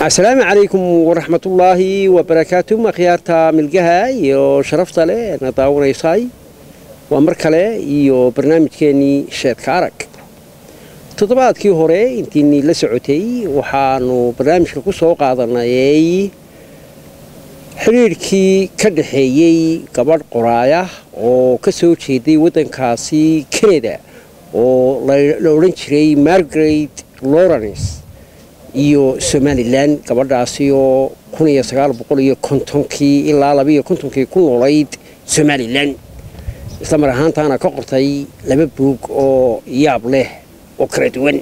asalaamu calaykum waraxmatullaahi wabarakaatu akhyaarta milgaha iyo sharafta leh na daawanaysay waa mar kale iyo barnaamijkeennii sheedka arag toddobaadkii hore intiinii la socotay waxaanu barnaamijka ku soo qaadanayay xidhiidhkii ka dhaxeeyey gabadh qoraaya oo ka soo jeeday waddankaasi kanada oo la odhan jiray margaret lawrence iyo somalilan gabadhaasi oo kun iyo sagaal boqol iyo kontonkii ilaa labaiyo kontonkii ku noolayd somalilan isla mar ahaantaana ka qortay laba buug oo yaab leh oo kala duwan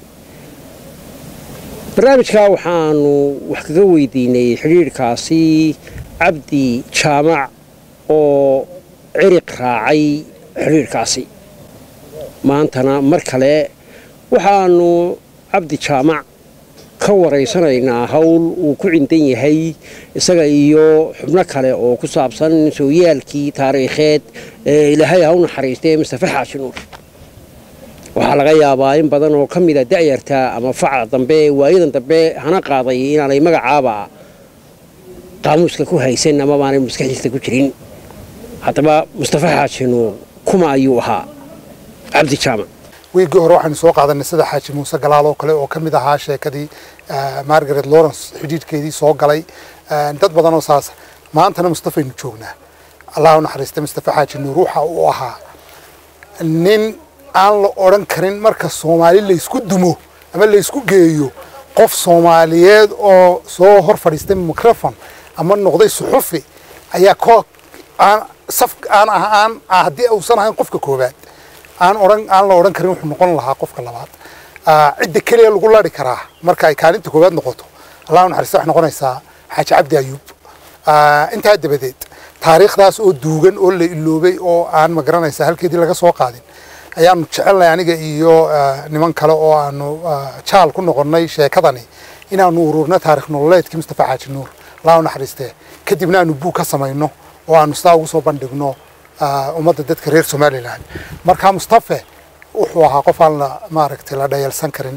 barnaamijka waxaanu wax kaga weydiinay xidhiidhkaasi cabdi jaamac oo ciriq raacay xidhiidhkaasi maantana mar kale waxaanu cabdi jaamac ka waraysanaynaa howl uu ku cindan yahay isaga iyo xubno kale oo ku saabsan sooyaalkii taariikheed ee ilaahay ha u naxariistay mustafe xaashi nuur waxaa laga yaabaa in badan oo ka mida da'yarta ama faca dambe waayadan dambe hana qaaday inaanay magacaaba qaamuuska ku haysan ama baanay maskaxdiista ku jirin haddaba mustafe xaashi nuur kuma ayuu ahaa cabdi jaamac wiiggii hore waxaynu soo qaadanay sida xaaji muuse galaal oo kale oo ka mid ahaa sheekadii margaret lawrence xidhiidhkeedii soo galay dad badan oo saasa maantana mustafaynu joognaa allah u naxariista mustafe xaaji nuur waxa uu ahaa nin aan la odhan karin marka soomaali laysku dumo ama laysku geeyo qof soomaaliyeed oo soo hor fadhiistay microfon ama noqday suxufi ayaa ko aan saf aan ah aan haddii uusan ahayn qofka koowaad aan odhan aan la odhan karin wuxuu noqon lahaa qofka labaad cidda keliya lagu lari karaa marka ay kaalinta koowaad noqoto allah u naxariista waxay noqonaysaa xaaji cabdi ayuub intaa dabadeed taariikhdaas oo duugan oo la iloobay oo aan ma garanaysa halkeedii laga soo qaadin ayaanu jecelnahay aniga iyo niman kale oo aanu jaal ku noqonnay sheekadani inaanu ururno taarikh nololeedkii mustafa xaaji nuur allah u naxariistee kadibna aanu buug ka samayno oo aanu sidaa ugu soo bandhigno ummadda dadka reer somalilan marka mustafe wuxuu ahaa qof aan la maaragtay la dhayalsan karin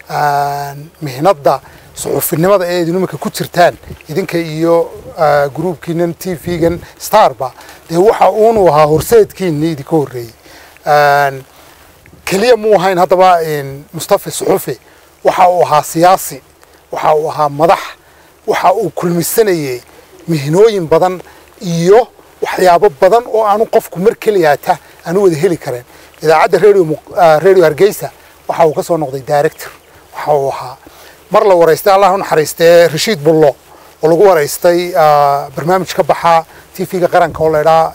mihnadda suxufinimada ee idinimaka ku jirtaan idinka iyo gruubkiinan t v-gan starba dee waxa uunu ahaa horseedkiinii idinka horreeyey keliya muu ahayn haddaba mustafe suxufi waxa uu ahaa siyaasi waxa uu ahaa madax waxa uu kulmisanayey mihnooyin badan iyo waxyaabo badan oo aanu qofku mar keliyaata aanu wada heli kareen idaacadda radio hargeysa waxa uu ka soo noqday director waxa uu ahaa mar la waraystay allah u naxariistee rashiid bullo oo lagu waraystay barnaamij ka baxa t v-ga qaranka oo laydhaa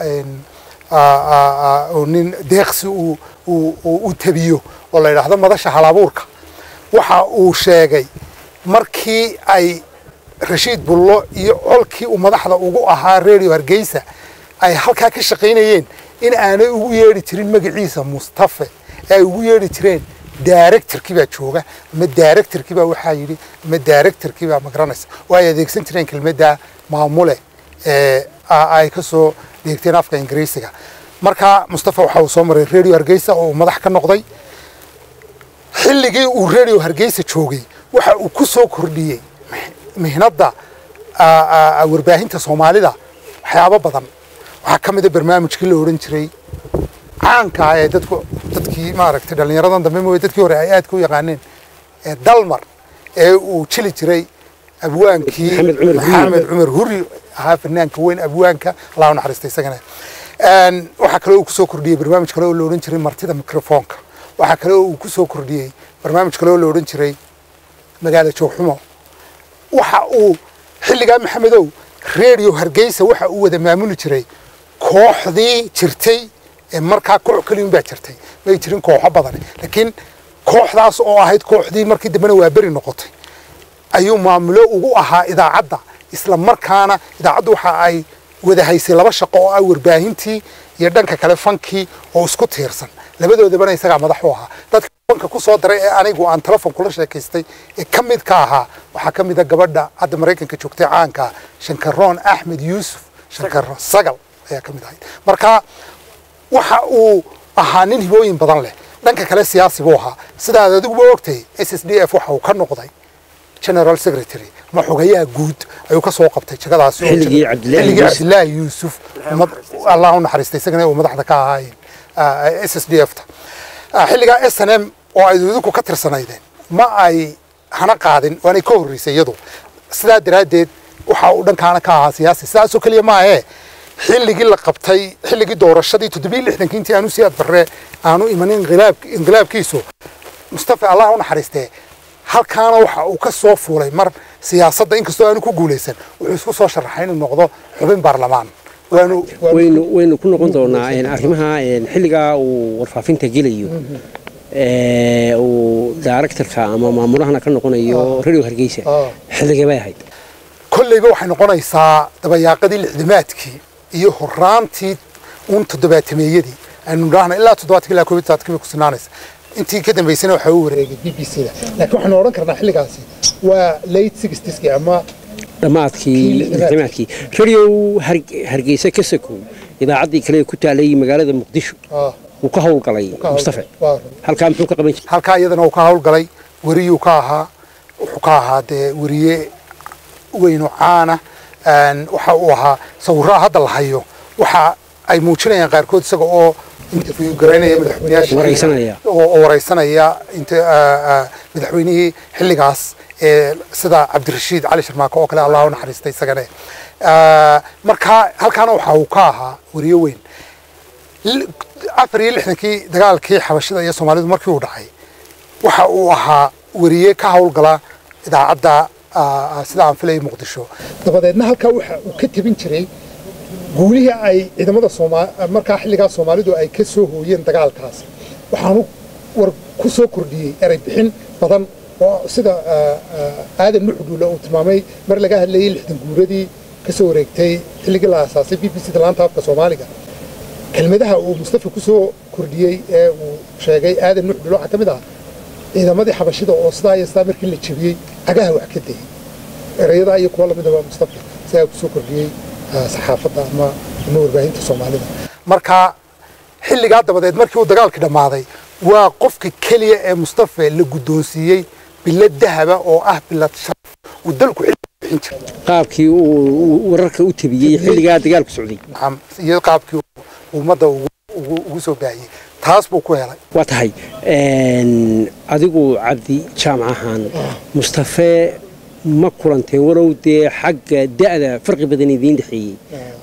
oo nin deeqsi u tabiyo oo la yidhaahdo madasha halabuurka waxa uu sheegay markii ay rashiid bullo iyo colkii uu madaxda ugu ahaa radio hargeysa ay halkaa ka shaqaynayeen in aanay ugu yeedhi jirin magaciisa mustafe ee ay ugu yeedhi jireen directorkii baa jooga ama directorkii baa waxaa yidhi ama directorkii baa magaranaysa oo ay adeegsan jireen kelmadda maamule ee ay ka soo dheegteen afka ingiriisiga marka mustafa waxa uu soo maray radio hargeysa oo uu madax ka noqday xilligii uu radio hargeysa joogay waxa uu ku soo kordhiyey mihnadda warbaahinta soomaalida waxyaabo badan waxaa ka mid a barnaamijkii la odhan jiray caanka ah ee dadku dadkii maaragtay dhallinyaradan dambe mooye dadkii hore ay aadka u yaqaaneen ee dalmar ee uu jili jiray abwaankii maxamed cumar huri ahaa fanaanka weyn abwaanka allah u naxariista isagana waxaa kale uu kusoo kordhiyey barnaamij kale oo la odhan jiray martida microfoonka waxaa kale oo uu kusoo kordhiyey barnaamij kale oo la odhan jiray magaala joogxumo waxa uu xilligaa maxamedow radio hargeysa waxa uu wada maamuli jiray kooxdii jirtay ee markaa koox keliyun baa jirtay may jirin kooxo badan laakiin kooxdaas oo ahayd kooxdii markii dambena waa beri noqotay ayuu maamulo ugu ahaa idaacadda isla markaana idaacaddu waxa ay wada haysay laba shaqo oo ah warbaahintii iyo dhanka kale fankii oo isku tiirsan labadoodabana isagaa madax u ahaa dadka fanka ku soo daray ee anigu aan telefon kula sheekaystay ee ka mid ka ahaa waxaa ka mid a gabadha hadda maraykanka joogtay caanka shankaroon axmed yuusuf shankaro sagal ayaa ka mid ahayd marka waxa uu ahaa nin hibooyin badan leh dhanka kale siyaasi buu ahaa sidaad adiguba ogtay s s d f waxa uu ka noqday general secretary ama xogayaha guud ayuu ka soo qabtay jagadaasi oo Xilligii jira- Cabdilaahi xilligii Yuusuf. cabdilaahi yuusuf ummad- allah u naxariistay isagana uu madaxda ka ahaayeen s s d f ta Ah, xilligaa s n m oo ay idinku ka tirsanaydeen ma ay hana qaadin waanay ka horreysay iyadu sidaa daraaddeed waxa uu dhankaana ka ahaa siyaasi sidaasoo keliya maahee xilligii la qabtay xilligii doorashadii toddobiyi lixdankii intii aanu siyaad barre aanu imanin inqilaab- inqilaabkiisu mustafa allah u naxariistee halkaana waxa uu ka soo fuulay mar siyaasadda inkastoo aanu ku guulaysan wuxuu isku soo sharaxay inuu noqdo xubin baarlamaan waanu waynu waynu ku noqon doonaa een, arrimaha een, xilligaa uu warfaafinta gelayo ee, uu directorka ama maamulahana ka noqonayo radio hargeysa Ah. xilligee bay ahayd kolleyba waxay noqonaysaa dabayaaqadii lixdamaadkii iyo horaantii uun toddobaatameeyadii aynu dhahna ilaa toddobaatanki ilaa koobiyi todobaatankii bay ku sugnaanaysa intii ka dambaysana waxaa u wareegay b b c da laakiin waxaanu odhan karnaa xilligaasi waa late sixtieskii ama dhammaadkii Kii lixdamaadkii. lixdamaadkii radio Har- hargeysa ka sakow idaacaddii kale ee ku taalay magaalada muqdisho ah, wuu ka howlgalay ka hawlgalay. mustafa Waa run. halkaa muxuu ka qaban jiray halkaa iyadana uu ka hawlgalay weriyuu ka ahaa wuxuu ka ahaa dee weriye weyn oo caana Een, waxa uu ahaa sawirraa hadda la hayo waxa ay muujinayaan qaarkood isaga oo interview garaynaya madaxweynayaasha Wareysanaya. oo oo wareysanaya inta ah, ah, madaxweynihii xilligaas ee sida cabdirashiid cali sharmaako oo kale allah u naxariistay isagane Ah, marka halkaana waxa uu ka ahaa weriye weyn L- afar iyo lixdankii dagaalkii xabashida iyo soomaalidu markii uu dhacay waxa uu ahaa weriye ka howlgala idaacadda ah, sida aan filayay muqdisho dabadeedna halkaa waxa uu ka tebin jiray guulihii ay ciidamada Sooma- markaa xilligaa soomaalidu ay ka soo hooyeen dagaalkaas waxaanu war ku soo kordhiyey erey bixin badan oo sida ah, ah, aadan nuxudhuule uu tilmaamay mar laga hadlayey lixdan guuradii ka soo wareegtay xilligii la aasaasay b b c da laanta afka soomaaliga kelmadaha uu mustafa ku soo kordhiyey ee uu sheegay aadan nuxdhulo waxaa ka mid ah ciidamadii xabashida oo sidaa iyo sidaa markii la jebiyey cagaha wax ka dayay erayadaa iyo kuwa lamidaba mustafa sidaa ku soo kordhiyey ah, saxaafadda ama ama warbaahinta soomaalida marka xilligaa dabadeed markii uu dagaalkii dhammaaday waa qofka keliya ee mustafa la guddoonsiiyey bilad dahaba oo ah bilad sharaf uu dalku xilli bixin jiray qaabkii uu wararka u tabiyey xilligaa dagaalku socday Nacam, iyo qaabkii uu ummadda ugu ugu- ugu soo baahiyey taas buu ku helay waa tahay een, adigu cabdi jaamac ahaan mustafe ma kulanteen warow dee xagga da'da farqi badan idiin dhexeeyey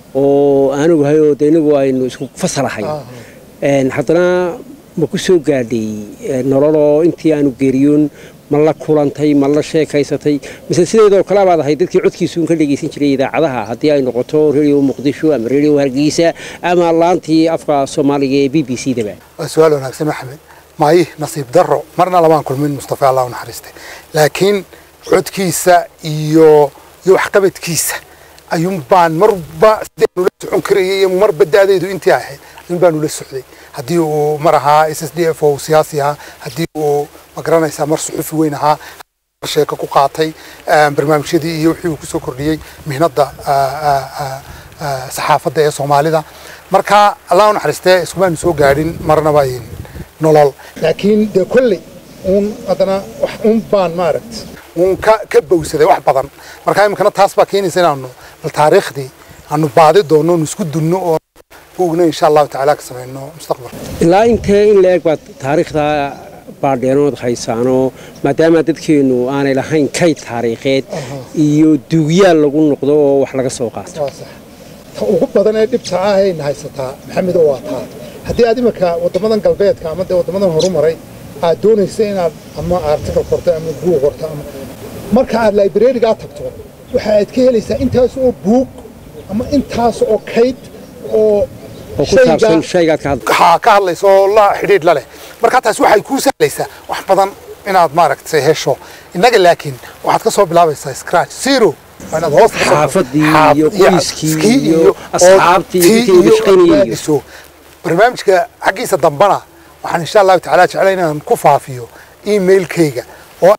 oo aan ogahay oo de inagu aynu isku fasalahay Een, haddana ma ku soo gaadhay ee, nololoo intii aanu geeriyoon ma la kulantay ma la sheekaysatay mise sideedoo kale baad ahay dadkii codkiisuun ka dhegaysan jiray idaacadaha haddii ay noqoto radio muqdisho ama radio hargeysa ama laantii afka soomaaliga ee b b c daba waa su-aal wanaagsan maxamed maayi nasiib darro marna lamaan kulmin mustafa allah u naxariistay laakiin codkiisa iyo iyo waxqabadkiisa ayuun baan marba sideenu la socon karayay iyo marba da'daydu intii ahayd ayuun baanu la socday haddii uu mar ahaa s s d f oo uu siyaasi ahaa haddii uu ma garanaysaa mar suxufi weyn ahaa sheeko ku qaatay ah, barnaamijyadii iyo wixii uu kusoo kordhiyey mihnadda ah, ah, ah, ah, saxaafadda ee soomaalida marka allah u naxariistee iskumaanu soo gaadhin marnaba in nolol laakiin dee kolley uun haddana wax uun baan maaragt uun ka ka bowsaday wax badan marka iminkana taas baa keenaysa inaanu bal taariikhdii aanu baadi doonno nu isku dunno oo buugna insha allahu tacaala ka samayno mustaqbalka ilaa intee in la eg baad taariikhda baadheenood haysaanoo maadaama dadkeennu aanay lahayn kayd taariikheed iyo duugyaal lagu noqdo oo wax laga soo qaato waa sax ta ugu badan ee dhibta ah ayna haysataa maxamedo waa taa haddii aad iminka waddamadan galbeedka ama dee waddamadan horumaray aad doonaysa inaad ama article qorto ama buug qorto ama marka aad librarigaa tagto waxa aad ka helaysaa intaas oo buug ama intaas oo kayd oo oo ku saabsan shaygaad ka hadla ha ka hadlaysa oo la xidhiidh la leh marka taas waxay kuu sahlaysaa wax badan inaad maaragtay hesho innaga laakiin waxaad ka soo bilaabaysaa scratch zero waa inaad hoos ka soo- Xaafadii xaaf- iyo iyo qoyskii iskii iyo asxaabtii iyo tii dadkii wada shaqaynayay iyo- raadiso. barnaamijka xaggiisa dambana waxaan insha allahu tacaala jeclay inaan ku faafiyo emailkayga oo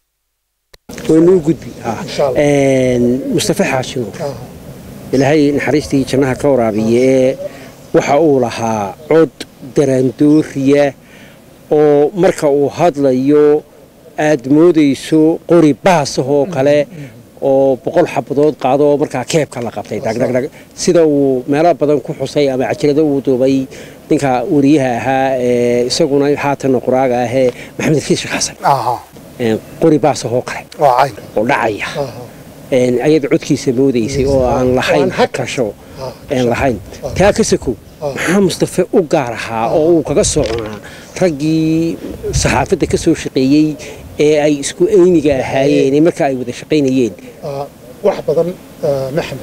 waynuu gudbi ah. Insha Allah. Een, mustafa xaashi nuur ilaahay naxariistii jannaha ka waraabiye ee waxa uu lahaa cod daraandooriya oo marka uu hadlayo aad moodayso qori baasahoo kale oo boqol xabadood qaado oo markaa keebka la qabtay dhagdhagdhag sida uu meelo badan ku xusay ama cajalado uu duubay ninka wariyaha ahaa ee isaguna haatanna qoraaga ahee maxamed rakiis sheekh xasan aha qori baasahoo kale waa cayn oo dhacaya aha ayada codkiisa moodaysay oo aan lahayn hakasho aan lahayn taa ka sakow maxaa mustafe u gaar ahaa oo uu kaga soconaa raggii saxaafadda ka soo shaqeeyey ee ay isku eyniga ahaayeen ee marka ay wada shaqaynayeen Ah, wax badan ah, maxamed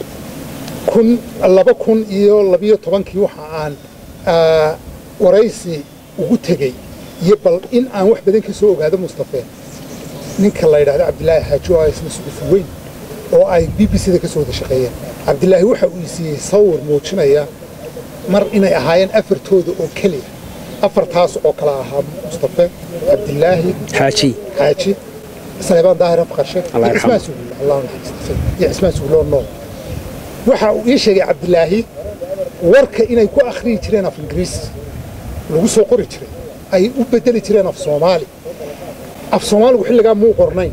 kun laba kun iyo labiyo tobankii waxa aan ah, waraysi ugu tegey iyo bal in aan wax badan ka soo ogaado mustafe ninka la yidhahdo cabdilaahi xaaji oo isna sugufi weyn oo ay b b c da ka soo wada shaqeeyeen cabdilaahi waxa uu siiyey sawir muujinaya mar inay ahaayeen afartooda oo keliya afartaas oo kala ahaa mustafe cabdilaahi xaaji xaaji saleebaan daahir afqarshe Allah iyo yarxamo. cismaan suguul allah naxariisto iyo cismaan suguuloo nool waxa uu ii sheegay cabdilaahi warka inay ku akhriyi jireen af ingiriisi lagu soo qori jiray ay u bedeli jireen af soomaali af soomaaligu xilligaa muu qornayn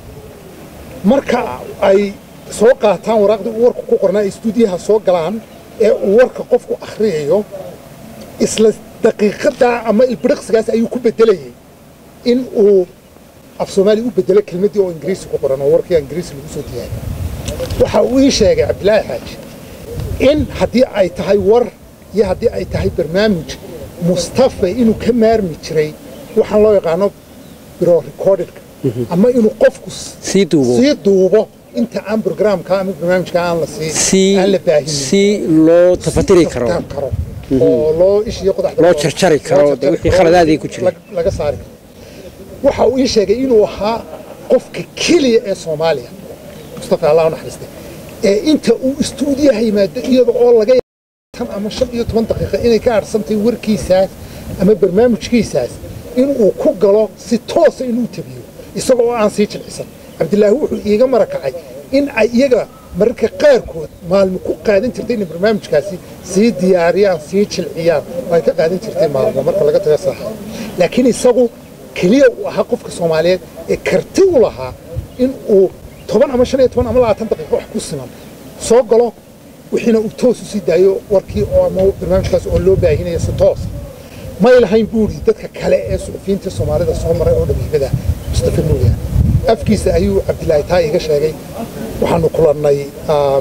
marka ay soo qaataan waraaqdii uu warka ku qornaa ay istuudiyaha soo galaan ee uu warka qofku akhriyayo isla daqiiqadaa ama ilbiriqsigaas ayuu ku bedelayay in uu af soomaali u bedelo kelmaddii oo ingiriisi ku qoran oo warkii ingiriisi lagu soo diyaariyo waxa uu ii sheegay cabdilaahi xaaji in haddii ay tahay war iyo haddii ay tahay barnaamij mustafa inuu ka maarmi jiray waxaan loo yaqaano biro recordedka ama inuu qofku s- sii duubo sii duubo inta aan programka ama barnaamijka aan la sii si aan la baahinin si loo tafatiri karo Sii karo oo loo ishiyo qodaxda Loo jarjari karo, loo dee wixii karo, khaladaadii ku jiray. lag- laga saari karo waxa uu ii sheegay inuu ahaa qofka keliya ee soomaaliya mustafa allah u naxariistay ee inta uu istuudiyaha yimaado iyada oo laga yaabo tan ama shan iyo toban daqiiqa inay ka adhsantay warkiisaas ama barnaamijkiisaas inuu ku galo si toosa inuu tabiyo isaga oo aan sii jilcisan cabdilaahi wuxuu iiga marakacay in ay iyaga mararka qaarkood maalmo ku qaadan jirtay inay barnaamijkaasi sii diyaariyaan sii jilciyaan oo ay ka qaadan jirtay maalmo marka laga taga saaxa laakiin isagu keliya uu ahaa qofka soomaaliyeed ee karti u lahaa in uu toban ama shan iyo toban ama labaatan daqiiqo wax ku siman soo galo wixiina uu toos u sii daayo warkii oo ama barnaamijkaas oo loo baahinaya si toos may lahayn buuri dadka kale ee suxufiyiinta soomaalida soo maray oo dhabiibada mustafa nuuya afkiisa ayuu cabdilaahi taa iga sheegay waxaanu kulannay ah,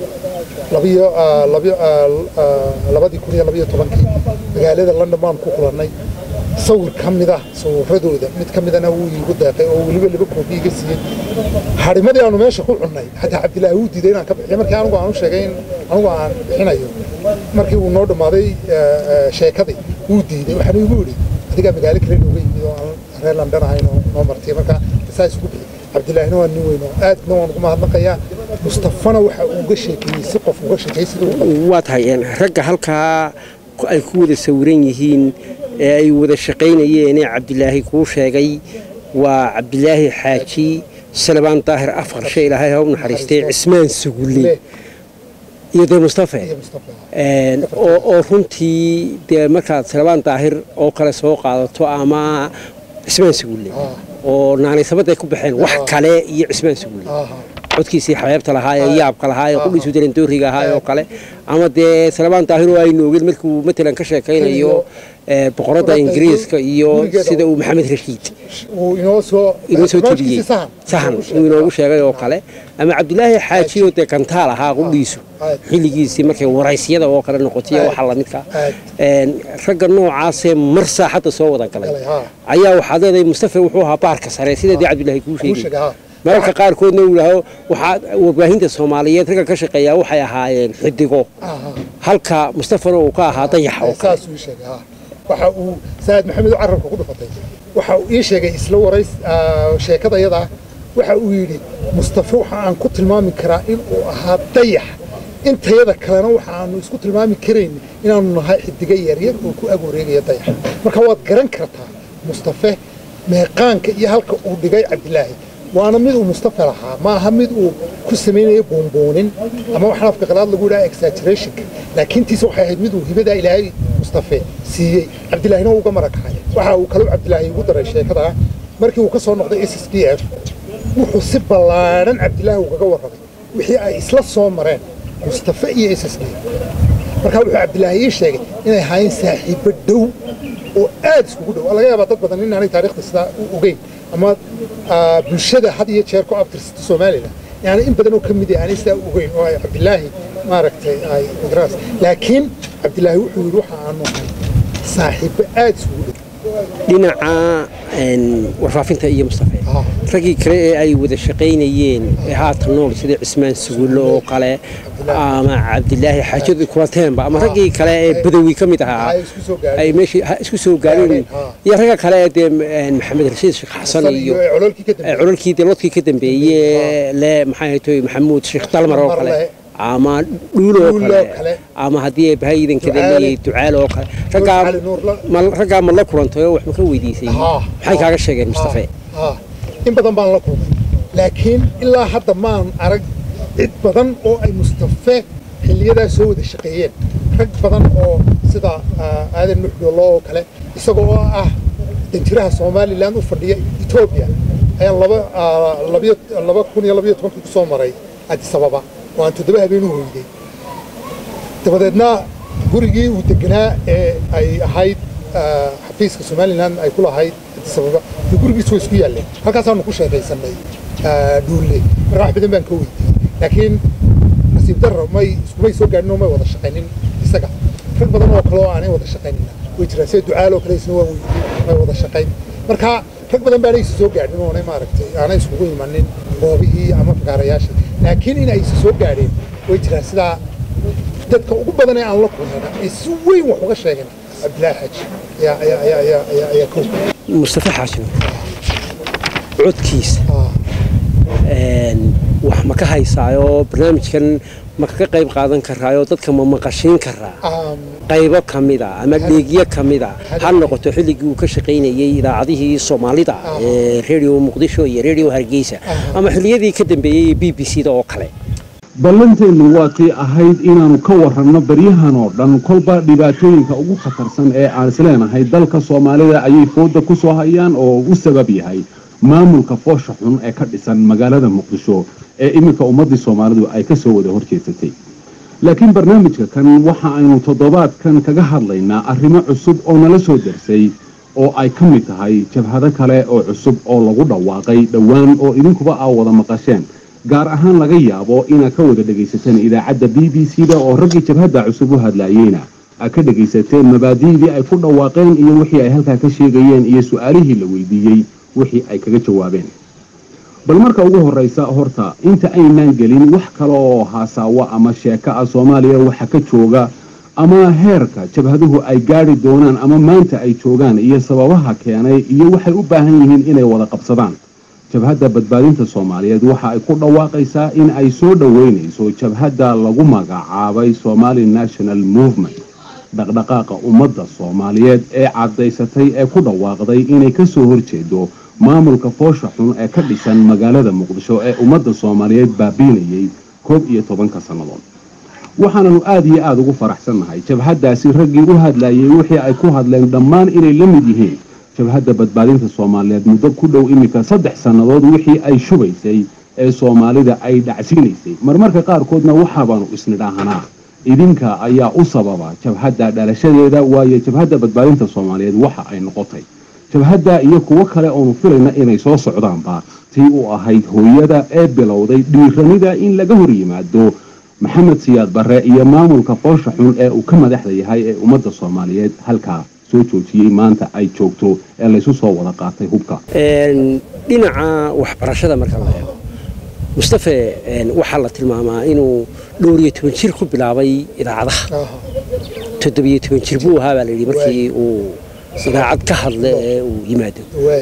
labiyo ah, labiyo ah, ah, labadii kun iyo labiyo tobankii magaalada london baan ku kulannay sawir ka mid ah sawiradooda mid ka midana wuu iigu deeqay oo weliba laba koobi iga siiyey harimadii aanu meesha ku cunnay xataa cabdilaahi wuu diiday inaan ka bixiyo markii anigu aan u sheegay in anigu aan bixinayo markii uu noo dhammaaday eh, eh, sheekadii wuu diiday waxaanu igu yidhi adigaa magaalo kale nooga yimid oo aan reer london ahayn oo noo martay marka saas ugu bixi cabdilaahina waa nin weyn oo aadna waan ugu mahadnaqayaa mustafana waxa uu uga sheekeeyey si qof uga sheekeeyey sida uu waa tahay een, ragga halkaa ku- ay ku wada sawiran yihiin ee ay wada shaqaynayeen ee cabdilaahi kuu sheegay waa cabdilaahi xaaji salebaan daahir afqarshe ilaahay ha u naxariistay cismaan sugulle iyo dee mustafe iyo mustafa Een, oo oo runtii dee markaad salebaan daahir oo kale soo qaadato ama cismaan sugulle Ah. oo naanaysabaday ku baxeen wax kale iyo cismaan sugulle aha codkiisii xabeebta lahaa ee yaabka lahaa ee qudhiisu darandooriga ahaa oo kale ama dee salebaan daahir oo aynu ogeen markuu matalan ka sheekaynayo ee, boqoradda ingiriiska iyo gurigeeda sida uu maxamed rashiid uu inoo soo inoo soo barnaamijkiisii tibiyey sahan sahan uu inoogu sheegay oo kale ama cabdilaahi xaaji oo dee kantaal ahaa qudhiisu aad. xilligiisii markay waraysyada oo kale noqotay Aad. waxa lamidka Aad. Een, ragga noocaasee mar saaxadda soo wada galay Galay, haa. ayaa waxaad leedahay mustafa wuxuu ahaa baarka sare sida dee cabdilaahi kuu Kuu sheegay sheegay, haa. mararka qaarkoodna uu yidhaaho waxaa warbaahinta soomaaliyeed ragga ka shaqeeyaa waxay ahaayeen xidigo aha halka mustafana uu ka ahaa dayax oo kale saas uu sheegay ha waxa uu saad maxamed oo carabka ku dhufatay waxa uu ii sheegay isla warays ah, sheekada yada waxa uu yidhi mustafa waxa aan ku tilmaami karaa in uu ahaa dayax intayada kalena waxa aanu isku tilmaami karayn inaanu nahay xidiga yaryar oo ku ag wareegaya dayax marka waad garan kartaa mustafe meeqaanka iyo halka uu dhigay cabdilaahi waana mid uu mustafa lahaa ma aha mid uu ku samaynayo buunbuunin ama waxaan afka qalaad lagu yidhaha exaggerationka laakiin tiisa waxay ahayd mid uu hibadaa ilaahay mustafe siiyey cabdilaahina uu uga marakacay waxa uu kaloo cabdilaahi ugu daray sheekada markii uu ka soo noqday s s d f wuxuu si ballaadhan cabdilaahi ugaga warramay wixii ay isla soo mareen mustafe iyo s s d markaa wuxuu cabdilaahi ii sheegay inay ahaayeen saaxiibbo dhow oo aad iskugu dhow laga yaabaa dad badan inaanay taarikhda sidaa u ogeyn ama bulshada had iyo jeer ku abtirsata somalilan yani in badan oo ka mid aanay sidaa u ogeyn oo ay cabdilaahi maaragtay ay magaraas laakiin cabdilaahi wuxuu yidhi waxa aanu ahay saaxiibbo aad iskugu dhow dhinaca warfaafinta iyo mustafe raggii kale ee ay wada shaqaynayeen ee haatan nool sida cismaan sugulle oo kale ama cabdilaahi xaajadu kulateenba ama raggii kale ee badawi ka mid ahaa ay meesha isku soo gaareen iyo ragga kale ee dee maxamed rashiid sheekh xasan iyo cololkii dee lodkii ka dambeeye le maxay ahaytoy maxamuud sheekh dalmar oo kale ama dhuul oo kale ama haddii ay bahay iidankada leeyahay ducaal oo kale raggaa ma la kulantay oo wax ma ka weydiisay maxay kaaga sheegeen mustafe in badan baan la kulmay laakiin ilaa hadda maan arag cid badan oo ay mustafe xilliyadaa soo wada shaqeeyeen rag badan oo sida aadan nuxdolo oo kale isaga oo ah danjiraha somalilan u fadhiya etoobiya ayaan laba kun iyo labayo tobankii ku soo maray addis ababa oo aan toddoba habeen u hoyday dabadeedna gurigii uu deganaa ee ay ahayd xafiiska somalilan ay ku lahayd addis ababa iyo gurigiisu way isku yaalleen halkaasaanu ku sheekaysanay dhuulle marka wax badan baan ka weydiiyey laakiin nasiib darro may iskumay soo gaadhin oo may wada shaqaynin isaga rag badan oo kale oo aanay wada shaqaynina way jiraan sida ducaaloo kale isna waan weydiiyey may wada shaqayn marka rag badan baanay isa soo gaadhin oonay maaragtay aanay iskugu imanin goobihii ama fagaarayaasha laakiin in ay isa soo gaadheen way jiraan sidaa dadka ugu badan ee aan la kulmayna ay si weyn wax uga sheegeen cabdilaahi xaaji ayaa ayaa ayaa ayaa ayaa ayaa kow mustafe xaajin codkiisa wax ma ka haysaayo barnaamijkan ma kaga qayb qaadan karaayo dadka ma maqashiin karaa qaybo ka mida ama dheegyo ka mida ha noqoto xilligii uu ka shaqaynayey idaacadihii soomaalida ee redio muqdisho iyo redio hargeysa ama xilliyadii ka dambeeyey b b c da oo kale ballanteennu waa tii ahayd inaannu ka waranno baryahan oo dhan kolba dhibaatooyinka ugu khatarsan ee aan isleenahay dalka soomaalida ayay fooda ku soo hayaan oo u sabab yahay maamulka foosha xun ee ka dhisan magaalada muqdisho ee iminka ummaddii soomaalidu ay ka soo wada horjeedsatay laakiin barnaamijka kan waxa aynu toddobaadkan kaga hadlaynaa arrimo cusub oo nala soo darsay oo ay ka mid tahay jabhado kale oo cusub oo lagu dhawaaqay dhowaan oo idinkuba aa wada maqasheen gaar ahaan laga yaabo inaad ka wada dhegaysateen idaacadda b b c da oo raggii jabhadda cusub u hadlaayeyna aad ka dhegaysateen mabaadi'dii ay ku dhawaaqeen iyo wixii ay halkaa ka sheegayeen iyo su-aalihii la weydiiyey wixii ay kaga jawaabeen bal marka ugu horraysa horta inta aynaan gelin wax kale oo haasaawo ama sheeko ah soomaaliya waxa ka jooga ama heerka jabhaduhu ay gaadhi doonaan ama maanta ay joogaan iyo sababaha keenay iyo waxay u baahan yihiin inay wada qabsadaan jabhadda badbaadinta soomaaliyeed waxa ay ku dhawaaqaysaa in ay soo dhoweynayso jabhadda lagu magacaabay somali national movement dhaqdhaqaaqa ummadda soomaaliyeed ee caddaysatay ee ku dhawaaqday inay ka soo horjeedo maamulka foosha xun ee ka dhisan magaalada muqdisho ee ummadda soomaaliyeed baabiinayay koob iyo tobanka sannadood waxaananu aada iyo aada ugu faraxsannahay jabhaddaasi raggii u hadlayay wixii ay ku hadleen dhammaan inay la mid yihiin jabhadda badbaadinta soomaaliyeed muddo ku dhow iminka saddex sannadood wixii ay shubaysay ee soomaalida ay dhacsiinaysay marmarka qaarkoodna waxaabaanu isnidhaahanaa idinka ayaa u sababa jabhadda dhalashadeeda waayo jabhadda badbaadinta soomaaliyeed waxa ay noqotay jabhadda iyo kuwo kale oonu filayna inay soo socdaanba tii u ahayd hooyada ee bilowday dhiiranida in laga hor yimaado maxamed siyaad barre iyo maamulka foosha xun ee uu ka madaxda yahay ee ummadda soomaaliyeed halkaa soo joojiyey maanta ay joogto ee laysu soo wada qaatay hubka dhinaca waxbarashada marka la eego mustafe waxaa la tilmaamaa inuu dhowr iyo toban jir ku bilaabay idaacadaha toddobiyo toban jir buu ahaa baa layidhi markii uu idaacad ka hadla ee uu yimaado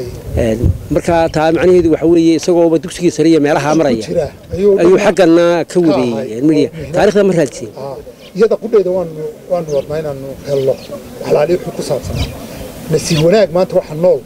marka taa macnaheedu waxa weeye isagooba dugsigii sare iyo meelaha maraya ayuu xaggana ka wadeeyey midiya taarikhda ma raadiseen iyada qudheeda waanu waanu wadnaa inaanu helno waxlaali wuxuu ku saabsanaa nasiib wanaag maanta waxa nool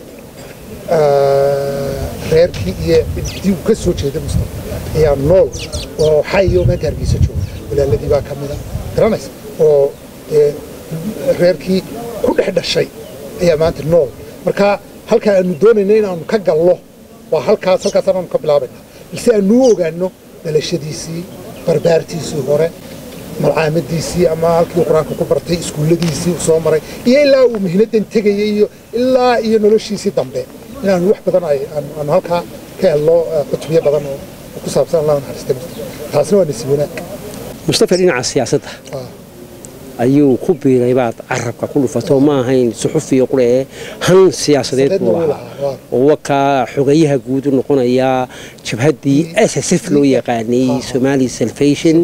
reerkii iyo cidii uu ka soo jeeda mustafa ayaa nool oo xayo meenta hargeysa jooga walaaladii baa ka mida garanaysa oo reerkii ku dhex dhashay ayaa maanta nool marka halka aanu doonayna inaanu ka gallo waa halkaas halkaasaan aanu ka bilaabayna balse aanu u ogaano dhalashadiisii barbaartiisii hore malcaamadiisii ama halkii qur-aanka ku bartay iskuulladiisii uu soo maray iyo ilaa uu mihnadan tegayay iyo ilaa iyo noloshiisii dambe inaanu wax badan ay aanu- aanu halkaa ka helno eh, cutubyo badan oo oo ku saabsan allah naxariistay taasina waa nasiib wanaag mustafa dhinaca siyaasadda Ah. ayuu ku biiray baad carabka ku dhufato ma ahayn suxufiyo qure ee han siyaasadeed buu Siyaasadeedna wuu lahaa lahaa, waa. oo wakaa xogayaha guud u noqonaya jabhaddii s s f loo yaqaanay somali salvation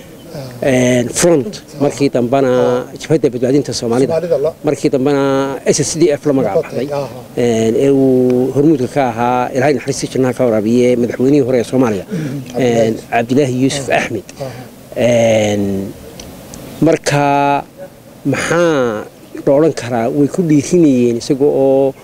front markii dambena jabhadda badbaadinta soomaalida Soomaalida la- markii dambena s s d f la magacbaxday Aha. ee uu hormuudka ka ahaa ilaahay naxariistii jannaha ka waraabiye madaxweynihii hore ee soomaaliya cabdilaahi yuusuf axmed Een, marka maxaa la odhan karaa way ku dhiirinayeen isaga oo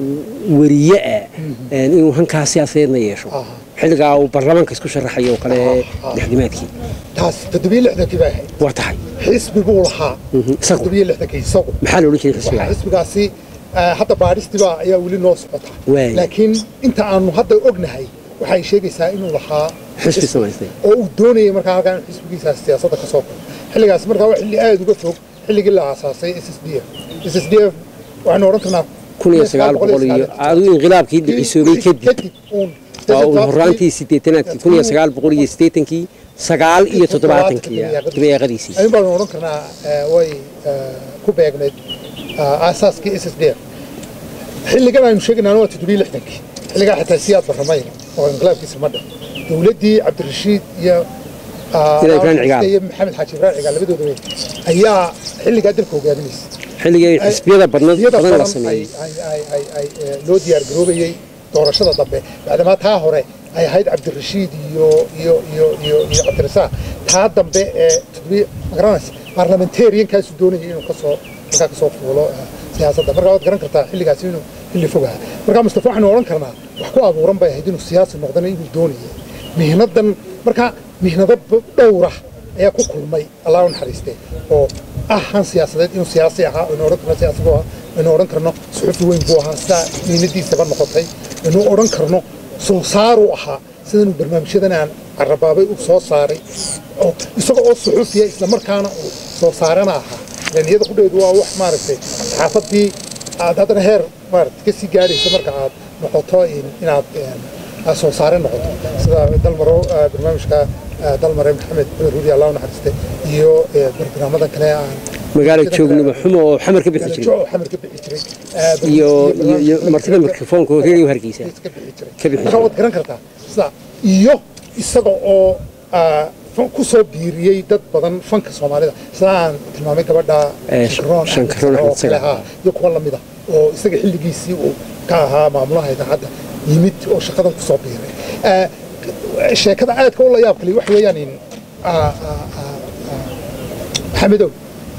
wariye ah een, inuu hankaa siyaasadeedna yeesho Aha. xilligaa uu baarlamaanka isku sharaxayo oo kale Aha. lixdimaadkii taas toddobiyo lixdankii baa ahayd waa tahay xisbi buu lahaa Mhm, isagu. toddobiyo lixdankii isagu maxaa la odhan jiray waxaa xisbiga xisbigaasi eh, hadda baadhistiba ayaa weli noo socota Waay. laakiin inta aanu hadda ognahay waxay sheegaysaa inuu lahaa xisbi samaystay oo uu doonayay markaa halkaa in xisbigiisaas siyaasadda ka soo galo xilligaas markaa waa xilli aada uga fog xilligii la aasaasay s s d f s s d f waxaynu odhan karnaa kun iyo sagaal boqol iyo adigu inqilaabkii dhicisoobay kadib uun waa uun horaantii sideetanaadkii kun iyo sagaal boqol iyo siddeetankii sagaal iyo toddobaatankii dabeeqadiisii ayun baanu odhan karnaa eh, way eh, ku beegneed ah, aasaaskii s s d f xilligan aynu sheegaynaan waa toddobiyo lixdankii xilligaa xitaa siyaad barramay oo inqilaabkiisa ma dhan dowladdii cabdirashiid iyo ah, Ila Ibrahim Cigaal. iyo maxamed xaaji ibrahim cigaal labadooda wey ayaa xilligaa dalka hogaaminaysa xilligii xisbiyada badnad xisbiyada badan la badan sameeyey ay- ay- ay- ay- ay, eh, loo diyaar garoobayey doorashada dambe maadamaa taa hore ay ahayd cabdirashiid iyo iyo iyo iyo iyo cabdirasaaq taa dambe ee toddobiyo magaranaysa baarlamentariankaasu doonayay inuu kasoo markaa kasoo fuulo eh, siyaasadda markaa waad garan kartaa xilligaasi inuu xilli fog ahaa markaa mustafa waxaynu odhan karnaa wax ku abuuran bay ahayd inuu siyaasi noqdana inuu doonayay mihnadan markaa mihnado b- dhowra ayaa ku kulmay allah u naxariiste oo ah han siyaasadeed inuu siyaasi ahaa aynu odhan karno siyaasi buu ahaa aynu odhan karno suxufi weyn buu ahaa sidaa mihnadiisaba noqotay aynu odhan karno soo saaruu ahaa sidanuu barnaamijyadan aan carabaabay u soo saaray oo isaga oo suxufiya islamarkaana uu soo saarana ahaa ilan iyada kudheedu waa wax maaragtay saxaafadii aad haddana heer maaragtay ka sii gaadhayso marka aad noqoto in- inaad een, aad soo saare noqoto sida dalmaro eh, barnaamijka eh, dalmare maxamed cumar huudi allah u naxariiste iyo eh, barnaamijyadan kale aan magaalo joognimo xumo oo xamar ka bixi jiray Galajo oo xamar ka bixi jiray Eh, iyo iyo- iyo barnaamijka- martida mikrofoonka oo radio hargeysa ka bixi jiray Ka bixi marka jiray. waad garan kartaa sida iyo isaga oo ah, fan- ku soo biiriyey dad badan fanka soomaalida sida aan tilmaamay gabadha Eh, Shankaroon Shankaroon oo Axmed Sagal. kale ahaa, iyo kuwa lamida oo isaga xilligiisii uu ka ahaa maamulaha idaacadda yimid oo shaqadan ku soo biiray Eh, sheekada aadka u la yaab kale wax weeyaan in ah, ah, ah, ah, maxamedow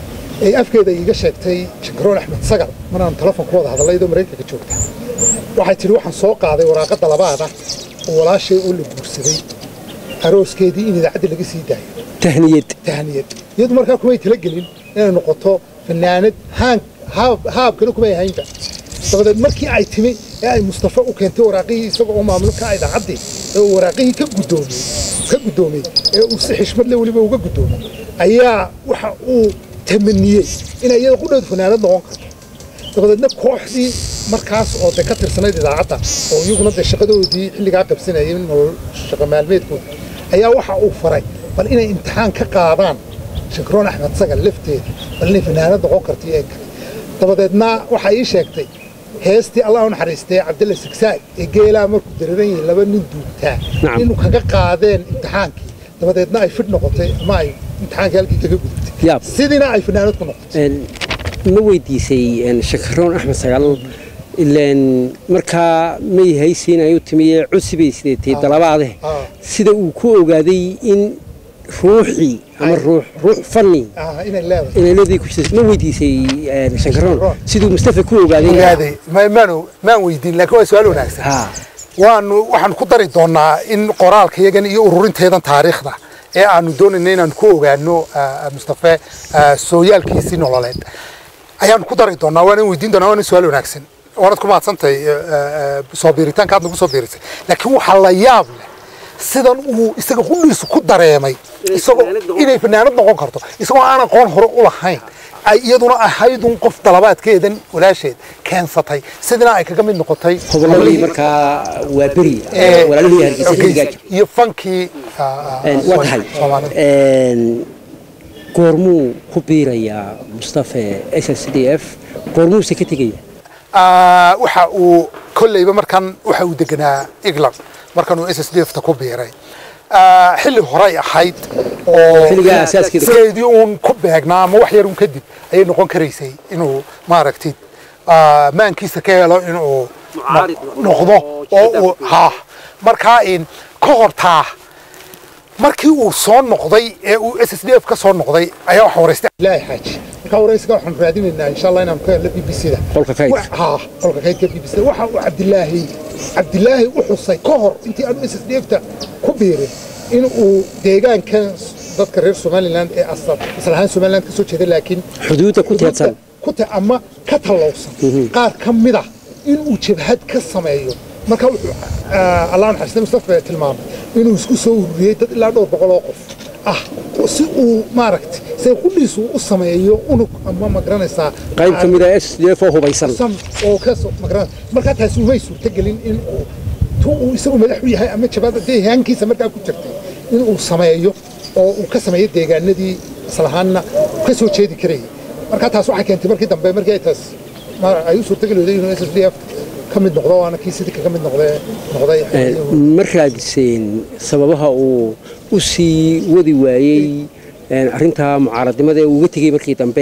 ay afkeeda iiga sheegtay shankaroon axmed sagal maraan telefon ku wada hadalay iyadoo maraykanka joogta waxay tidhi waxaan soo qaaday waraaqadda labaada oo walaashay oo la guursaday arooskeedii in idaacadda laga sii daayo tahniyad tahniyad iyadu markaa kumay talagelin inay noqoto fanaanad haan haab haabkana kumay ahaynba dabadeed markii ay timi ee ay mustafa u keentay waraaqihii isaga oo maamulka ah idaacaddii ee uu waraaqihii ka guddoomiyey ka guddoomiyey ee uu si xishmad leh weliba uga guddoomiyey ayaa waxa uu tamaniyey inay iyada qudheedu fanaanad noqon karto dabadeedna kooxdii markaas oo de ka tirsanayd idaacadda oo iyaguna de shaqadoodii xilligaa qabsanayay nolol shaqa maalmeedkooda ayaa waxa uu faray bal inay imtixaan ka qaadaan shankaroon axmed sagal lafteeda bal inay fanaanad noqon karto iyo kale dabadeedna waxay ii sheegtay heestii allah u naxariistay cabdalla sigsaay ee geelaa markuu dareeran yahay laba nin duugtaa Nacam. inuu kaga qaadeen imtixaankii dabadeedna ay fidh noqotay ama ay imtixaankii halkii kaga gudubtay Yaab. sidiina ay fanaanad ku noqotay Een, ma weydiisay een, shakaroon axmed sagaal ilaan markaa may haysiin ay u timiye cusubay sideetay dalabaade ah. sida uu ku ogaaday in ruuxii ama ruux ruux fanni ah inay leedahay inay leedii ku jirta ma weydiisay een, shankaroon Shankaroon. siduu mustafa ku ogaaday ogaaday ma- maanu maan weydiin laakiin waa su-aal wanaagsan ha waanu waxaan ku dari doonaa in qoraalka yagan iyo ururinteedan taariikhda ee aanu doonayna inaanu ku ogaano ah, mustafe ah, sooyaalkiisii nololeed ayaanu ku dari doonaa waana weydiin doonaa waana su-aal wanaagsan waanad ku mahadsantahay soo biiritaanka aad nagu soo biirisay laakiin waxaa la yaab leh sidan uu isaga qudhiisu ku dareemay isagoo inay fanaanad noqon karto isagoo aan aqoon hore u lahayn ay iyaduna ahaydun qof dalabaadkeedan walaasheed keensatay sidina ay kaga mid noqotay hobolladii markaa waa beri walaalihii hargeysa xilligaa jira iyo fankii waa tahay goormuu ku biirayaa mustafe s s d f goormuuse ka tegaya waxa uu kolleyba markan waxa uu deganaa england markan uu s s d f ta ku biiray xilli horey ahayd oo Xilligaa asaaskeeda. sideedii uun ku beegnaa ama wax yar uun kadib ayay noqon karaysay inuu maaragtid maankiisa ka helo inuu Mucaarid noqdo oo uu ha markaa in ka hortaa markii uu soo noqday ee uu s s d f ka soo noqday ayaa waxa waraystay ilaahi xaaji markaa waraysiga waxaan raadinaynaa insha allah inaan ka helno b b c da Qolka kaydka. ها qolka kaydka b b c waxa uu cabdilaahi cabdilaahi u xusay ka hor intii aanu s s d f ta ku biirin in uu deegaankan dadka reer somaliland ee asal asal ahaan somaliland ka soo jeeda laakiin xuduudda ku teedsan ku ta ama ka tallowsan qaar ka mid ah inuu jabhad ka sameeyo marka wuxuu ah, allah naxariista mustafa tilmaamay inuu isku soo ururiyey dad ilaa dhowr boqol oo qof ah si uu maaragtay say qudhiisu u sameeyo unug ama ma garanaysaa qayb ka mid a s d f oo hubaysan sam oo ka soo magaran markaa taasi umay suurtagelin in uu tu uu isagu madax u yahay ama jabaada deegaankiisa markaa ku jirtay in uu sameeyo oo uu ka sameeyo deegaanadii islahaanna ka soo jeedi karayay markaa taas waxay keentay markii dambe markii ay taas ma- ay u suurtageli weyday inuu s s d f ka mid noqdo waana kii sidii kaga mid noqde noqday ma raadiseen sababaha uu u sii wadi waayey arrintaa mucaaradnimada ee uga tegey markii dambe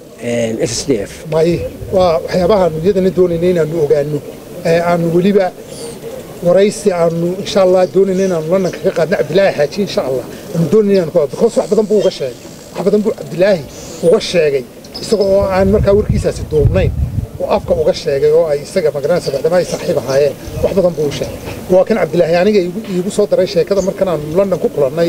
s s d f may waa waxyaabaha aanu iyadana doonaynay inaanu ogaano ee aanu weliba waraysi aanu insha allah doonayna inaanu london kaga qaadno cabdilaahi xaaji insha allah aanu doonayna inaanu ka because wax badan buu uga sheegay wax badan buu cabdilaahi uga sheegay isaga oo aan markaa warkiisaasi duubnayn oo afka uga sheegay oo ay isaga magaranaysa maadaama ay saaxiib ahaayeen wax badan buu u sheegay waa kan cabdilaahi aniga iigu- iigu soo daray sheekada markan aanu london ku kulannay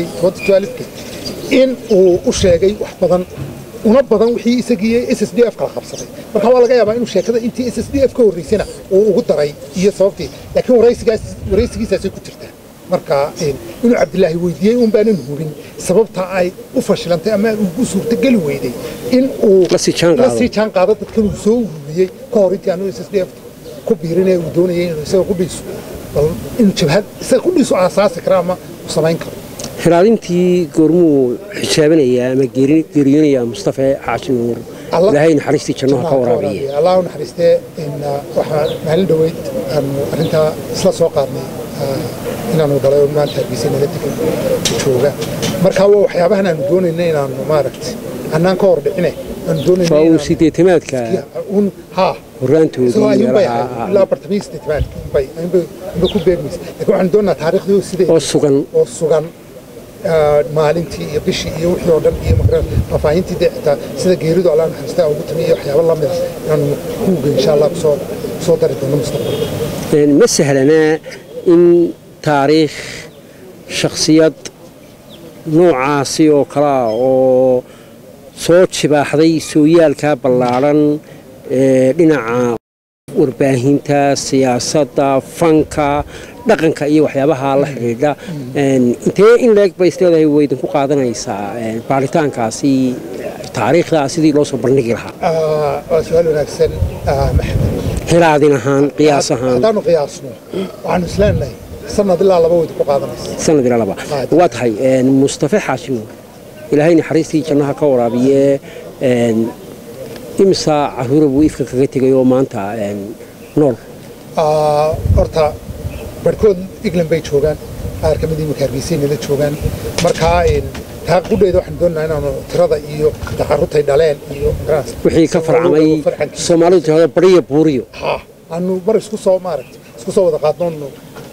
2012 in uu u sheegay wax badan una badan wixii isagii s s d f kala qabsaday marka waa laga yaabaa inuu sheekada intii s s d f ka horreysana uu ugu daray iyo sababtii laakiin waraysigaas waraysigiisaasay ku jirtaa marka in- inuu cabdilaahi weydiiyey un baanan hubin sababta ay u fashilantay ama ugu suurtageli weyday in uu La sii jaan qaado. la sii jaan qaado dadkan uu soo ururiyey ka hor intii aanu s s d f ku biirinee uu doonayay inuu isaga qudhiisu bal inuu jabhad isaga qudhiisu aasaasi kara ama u samayn karo xiraadintii goormuu xijaabinayaa ama geeri- geeriyoonayaa mustafe xaaji nuur Allah- ilaahay naxariistii jannaha ka waraabiye allah u naxariistee in uh, waxaa maalin dhoweyd aanu arrintaa isla soo qaadnay uh, inaanu dhalay oo maanta hargeysa nala degan jooga marka waa waxyaabahan aanu doonayna inaanu maaragtay annaan ka hor dhicine aanu doonayna waa uu inaanu- sideetamaadka un ha horraantoodii isagoo ayuunbay meelaha ahayd ilaa bartamii sideetamaadka unbay ayuunbay unbay ku beegmaysa laakiin waxaanu doonaa taariikhdii sidee oo sugan oo sugan ah, maalintii iyo bishii iyo wixii oo dhan iyo maqran faahfaahintii dee xitaa sida geeridu allah naxariistaa ugu timi iyo waxyaabo la mid a inaanu kuuga insha allah kusoo kusoo dari doono mustaqbalka Een, ma sahlanaa in taariikh shakhsiyad noocaasi oo kale ah oo soo jibaaxday sooyaalka ballaadhan ee dhinaca warbaahinta siyaasadda fanka dhaqanka iyo waxyaabaha la xidhiidha Een, intee in leeg bay isleedahay way idinku qaadanaysaa een, baaritaankaasi taariikhda sidii loo soo bandhigi lahaa Ah, waa su-aal wanaagsan ah, maxamed hiraadin ahaan qiyaas ahaan haddaanu qiyaasno waxaanu isleenahay sanad ilaa laba weyd ku qaadanaysa sanad ilaa laba waa tahay een, mustafe xaashi nuur ilaahay naxariistii jannaha ka waraabiye een, imisa caruura buu ifka kaga tegay oo maanta een, nool Ah, horta barhkood england bay joogaan qaar ka mid imika hargeysay nala joogaan markaa in taa qudheeda waxaan doonaynaa inaanu tirada iyo taqarutay dhaleen iyo magaranaysa wixii ka farcamay farcankiisa. soomaalidu tirahdo bariyo buuriyo ha aanu mar isku soo maaragtay isku soo wada qaadnoonu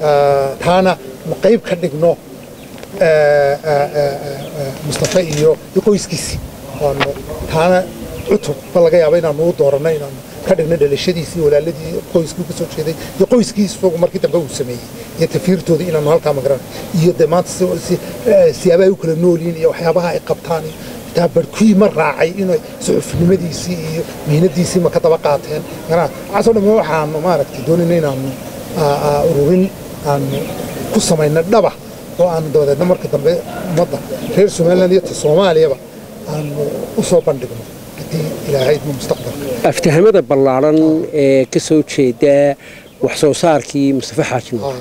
taana ma qayb ka dhigno ah, ah, ah, ah, mustafa iyo iyo qoyskiisii waanu taana cutub ba laga yaaba inaanu u dooranno inaanu ka dhigno dhalashadiisii walaaladii qoyskii ka soo jeeday iyo qoyskii isagu markii dambe uu sameeyey iyo tafiirtoodii inaanu halkaa magaran iyo dee maanta si- si- eh, siyaabaha ay u kala nool yihiin iyo waxyaabaha ay qabtaan iyo taa barkuyi ma raacay inay suxufnimadiisii iyo mihnadiisii ma ka daba qaateen waxaasoo dhamme waxaanu maaragtay doonayna inaanu ururin aanu ku samayna dhaba oo aanu dabadeedna marka dambe ummadda reer somaliland iyo ta soomaaliyaba aanu u soo bandhigno haddii ilaahay idmo mustaqbalka aftahamada ballaaran ee ka soo jeeda wax soo saarkii mustafa xaaji nuur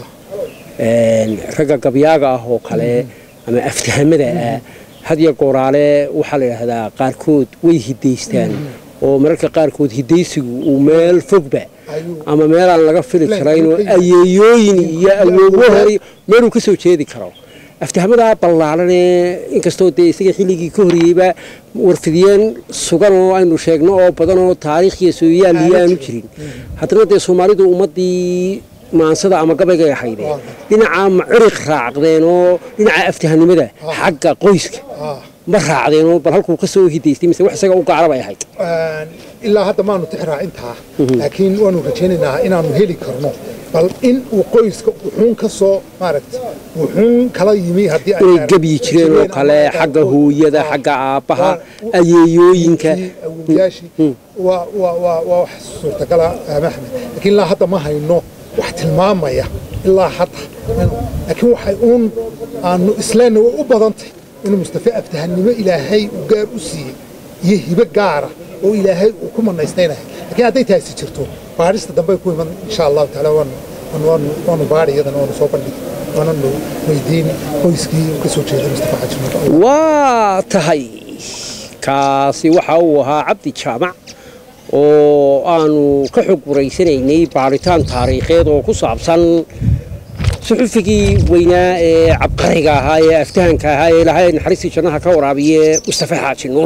ragga gabyaaga ah oo kale ama aftahamada ah hadiyo gooraale waxaa la yidhaahdaa qaarkood way hidaystaan oo mararka qaarkood hidaysigu uu meel fogba ama meelaan laga fili karaynoo ayeeyooyin iyo awoowo hore meeluu ka soo jeedi karo aftahamadaa ballaaranee inkastoo dee isaga xilligii ka horreeyeyba warfidiyeen sugan oo aynu sheegno oo badan oo taariikhiya sooyaaliya aanu jirin haddana dee soomaalidu ummaddii maansada ama gabaygay ahaydee dhinacaa ma ciriq raacdeen oo dhinaca aftahanimada xagga qoyska ma raacdeenoo bal halkuu ka soo hidaystay mise wax isaga u gaara bay ahayd ilaa hadda maanu tixraa intaa laakiin waanu rajaynaynaa inaanu heli karno bal in uu qoyska wuxuun ka soo maaragta wuxuun kala yimi haddii inay gebyi jireen oo kale xagga hooyada xagga aabbaha ayeeyooyinka awowyaashii waa waa waa waa wax suurtagala maxmed laakiin ilaa hadda ma hayno wax tilmaamaya ilaa hadda laakiin waxay uun aanu isleenna way u badantay inuu mustafa aftahannimo ilaahay uu gaar u siiyey iyo hibo gaara oo ilaahay uu ku manaystaynahay laakiin hadday taasi jirto baadhista dambe ku iman insha allahu tacaala waanu waanu waanu baadhi iyadana waanu soo bandhigi waananu weydiin qoyskii ka soo jeeday mustafa xaji waa tahay kaasi waxa uu ahaa cabdi jaamac oo aanu ka xog waraysanaynay baadhitaan taariikheed oo ku saabsan suxufigii weynaa ee cabqariga ahaa ee aftahanka ahaa ee ilaahay naxariistii jannaha ka waraabiye mustafa xaaji nuur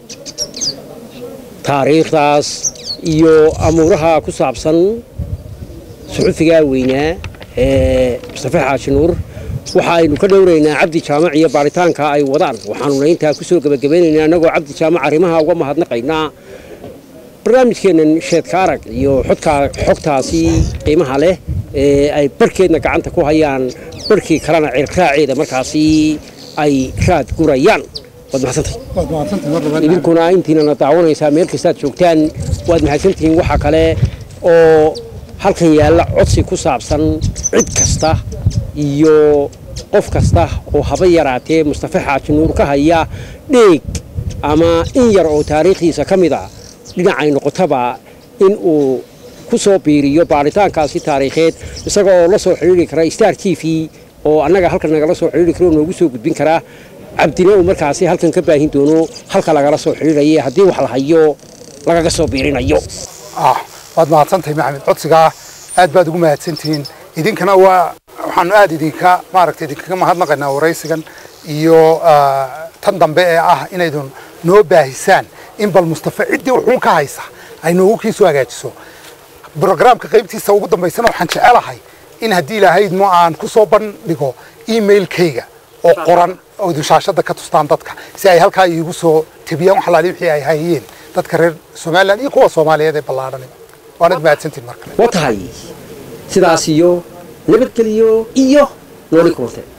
taariikhdaas iyo amuuraha ku saabsan suxufigaa weynaa ee mustafa xaaji nuur waxa aynu ka dhowraynaa cabdi jaamac iyo baaritaanka ay wadaan waxaanuna intaa ku soo gebagabaynaynaa annagoo cabdi jaamac arrimaha uga mahadnaqaynaa barnaamijkeennan sheedka arag iyo xogtaasi qiimaha leh ee ay barhkeedna gacanta ku hayaan barhkii kalena cirraaceeda markaasi ay raad gurayaan waad mahadsantahay idinkuna intiinana daawanaysaa meel kastaad joogtaan waad mahadsantihiin waxa kale oo halkan yaalla codsi ku saabsan cid kasta iyo qof kasta oo haba yaraatee mustafa xaaji nuur ka haya dheeg ama in yar oo taariikhdiisa ka mid a dhinacay noqotaba in uu ku soo biiriyo baaritaankaasi taariikheed isaga oo la soo xidhiiri kara star t v oo annaga halkan nagala soo xidhiiri karo noogu soo gudbin karaa cabdina uu markaasi halkan ka baahin doono halka lagala soo xidhiiraya haddii wax la hayo lagaga soo biirinayo waad mahadsantahay maxamed codsigaa aad baad ugu mahadsantihiin idinkana waa waxaanu aad idinka maaragtay idinkaga mahadnaqaynaa waraysigan iyo tan dambe ee ah inaydun noo baahisaan in bal mustafa ciddii wuxuun ka haysa ay noogu kii soo hagaajiso brograamka qaybtiisa ugu dambaysana waxaan jecelahay in haddii ilaahaydmo aan ku soo bandhigo emailkayga oo qoran oo idin shaashada ka tustaan dadka si ay halkaa iigu soo tebiyaan wax alaali wixii ay hayeen dadka reer somaliland iyo kuwa soomaaliyeed ee ballaadhan waanad mahadsantiin markale waa tahay sidaas iyo nabadgeliyo iyo nooli kuwate